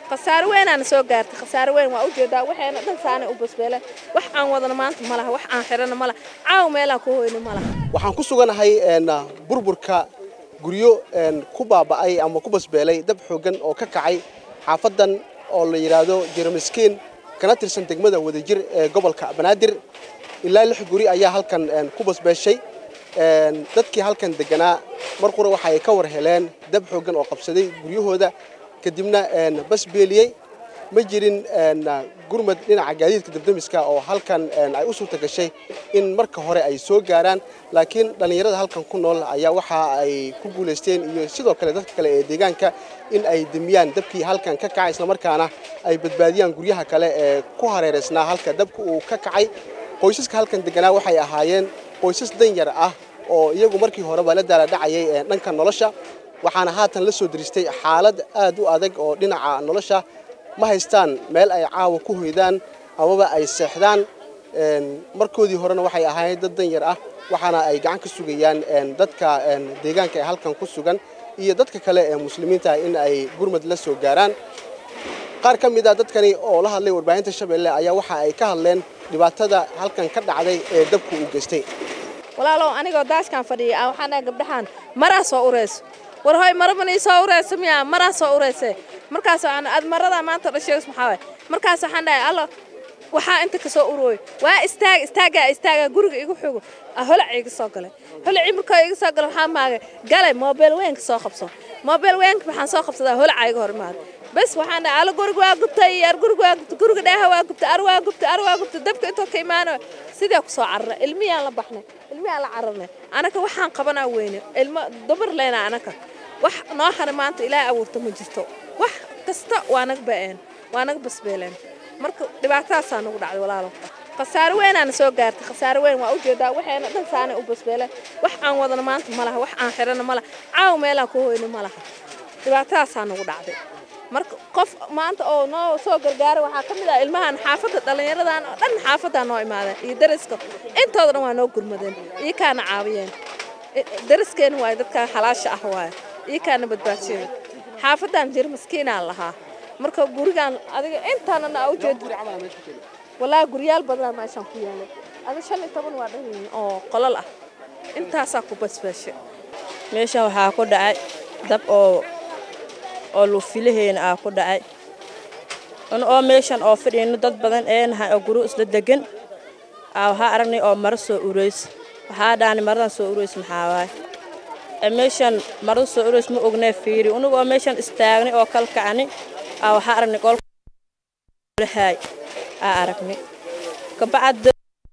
khasaaro weynaana soo gaartay khasaaro weyn waa ujeedaa waxayna dhan saanay u basbeeleen wax aan wadana maanta ma laha wax aan xidhana ma laha caaw meelaan ku hoyna ma laha waxaan ku suganahay burburka guryo ku baaba'ay ama ku basbeelay dab xooggan oo ka kacay xaafadan oo la yidhaahdo jeramiskiin kana tirsan degmada wadajir ee gobolka banaadir ilaa lix guri ayaa halkan ku basbeeshay dadkii halkan deganaa mar qura waxa ay ka war heleen dab xooggan oo qabsaday guryahooda kadibna basbeeliyey ma jirin gurmad dhinaca gaadiidka dabdamiska oo halkan ay u suurta gashay in marka hore ay soo gaaraan laakiin dhallinyarada halkan ku nool ayaa waxa ay ku guulaysteen iyo sidoo kale dadka kale ee deegaanka in ay demiyaan dabkii halkan ka kacay islamarkaana ay badbaadiyaan guryaha kale ee ku hareeraysnaa halka dabka uu ka kacay qoysaska halkan deganaa waxay ahaayeen qoysas danyar ah oo iyagu markii horeba la daala dhacayay dhanka nolosha waxaana haatan la soo diristay xaalad aad u adag oo dhinaca nolosha ma haystaan meel ay caawa ku hoydaan amaba ay seexdaan markoodii horena waxay ahaayeen dad danyar ah waxaana ay gacan ka sugayaan dadka deegaanka ee halkan ku sugan iyo dadka kale ee muslimiinta in ay gurmad la soo gaaraan qaar ka mid a dadkani oo la hadlay warbaahinta shabeelle ayaa waxa ay ka hadleen dhibaatada halkan ka dhacday ee dabku u geystay walaalow anigoo daashkan fadhiya ah waxaan dhahay gabdhahaan maraa soo ureyso war hoy marabanii soo ureyso miyaa maraa soo ureyse markaas aad maradaa maanta dhasheegs maxaa waay markaas waxaan dhahay allo waxaa inta ka soo urooyo waa istaag istaagaa istaagaa guriga igu xogo holac iga soo galay holacii markoo iga soo galay waxaa maagay galay moobeel weynka soo qabso moobeel weynka waxaan soo qabsadaa holaca iga hor imaada bas waxaan dhahay allo guriga waa gubtay ar guriga waa gubtay guriga dheeha waa gubtay ar waa gubtay ar waa gubtay dabka intoo ka imaanayo sidee ku soo cararnay ilmiyaan la baxnay ilmiyaan la cararnay anaka waxaan qabanaa weyne ilmo dumar leena anaka wax noo hana maanta ilaahay abuurta ma jirto wax kasta waa naga ba'een waa naga basbeeleen marka dhibaatadaasaa nagu dhacday walaalo khasaaro weynaana soo gaartay khasaaro weyn waa ujeedaa waxayna dhan saanay u basbeeleen wax aan wadana maanta ma laha wax aan xidhana ma laha caaw meelaan ku hoyna ma laha dhibaatadaasaa nagu dhacday marka qof maanta oo noo soo gargaaray waxaa ka mid ah ilmahan xaafadda dhallinyaradan oo dhan xaafaddaa noo imaadeen iyo dariska intooda dhan waa noo gurmadeen iyo kaana caawiyeen dariskeena waaye dadkan xalaasha ah waaye iyo kaana badbaadsheen xaafaddan jir maskiinaan lahaa marka gurigaan adiga intaanana aa ujeed walaahi guryaal badanaa meeshaan ku yaalay ada shan iyo toban waa dhan oo qolol ah intaasaa ku basbaashe meeshan waxaa ku dhacay dab oo oo luufilaheena aa ku dhacay oo meeshan oo fadhiyno dad badan eenahay oo guru isla degan aa waxaa aragnay oo maro soo ureys waxaa dhaani maradan soo ureys maxaa waay meeshan marada soo ureys ma ognee fiiri unugu oo meeshan istaagnay oo kalkacni aa waxaa aragnay qolhaay aa aragnay kabacad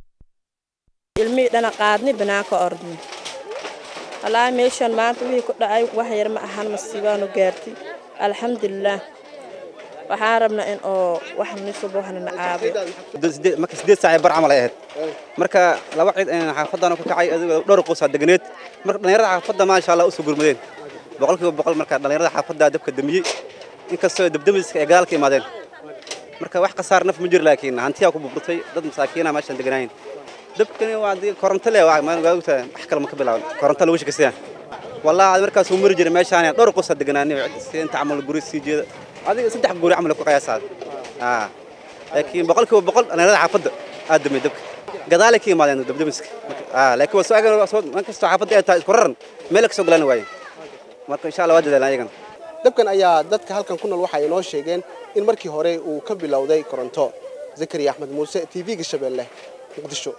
ilmihii dhana qaadnay banaanka ordnay wallaahi meeshan maanta wixii ku dhacay wax yar ma ahan masiibaanu gaartay alxamdulilaah waxaan rabnaa in oo wax nisuba waxna na caabiyo marka sideed saac bar camal ay ahayd marka laba cid xaafadana ku kacay adigoo dhowr qoysaa deganeed marka dhallinyarada xaafadda maasha allah u soo gurmadeen boqolkiiba boqol marka dhallinyarada xaafadda dabka damiyey inkastoo dabdamiska ay gadaal ka imaadeen marka wax khasaar naf ma jiro laakiin hantiyaa ku burburtay dad masaakiina meeshan deganaayeen dabkani waa dii koronto le waagta wax kale ma ka bilaaban koronto lagu shakistaa wallaahi markaas uu mari jiray meeshaan dhowr qoysaa deganaanay inta camal guri sii jeeda adiga saddex guri camal ku qiyaasaa aa laakiin boqolkiiba boqol dhallinyarada xaafadda aad damay dabka gadaalay ka imaadeen dabdamiska aa laakiin waa soo man kastoo xaafadda ay tahay isku raran meel ka soo galaan waaye marka insha allah waa dadaalan ayagana dabkan ayaa dadka halkan ku nool waxa ay noo sheegeen in markii hore uu ka bilowday koronto zakariya axmed muuse t v-ga shabeelle muqdisho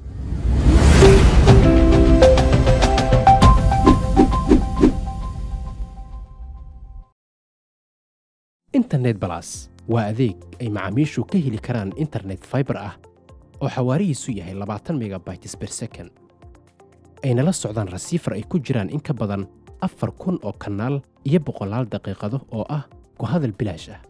internet balas waa adeeg ay macaamiishu ka heli karaan internet faibar ah oo xawaarihiisu yahay labaatan megabytes ber second ayna la socdaan rasiifar ay ku jiraan in ka badan afar kun oo kanaal iyo boqolaal daqiiqado oo ah ku hadal bilaash ah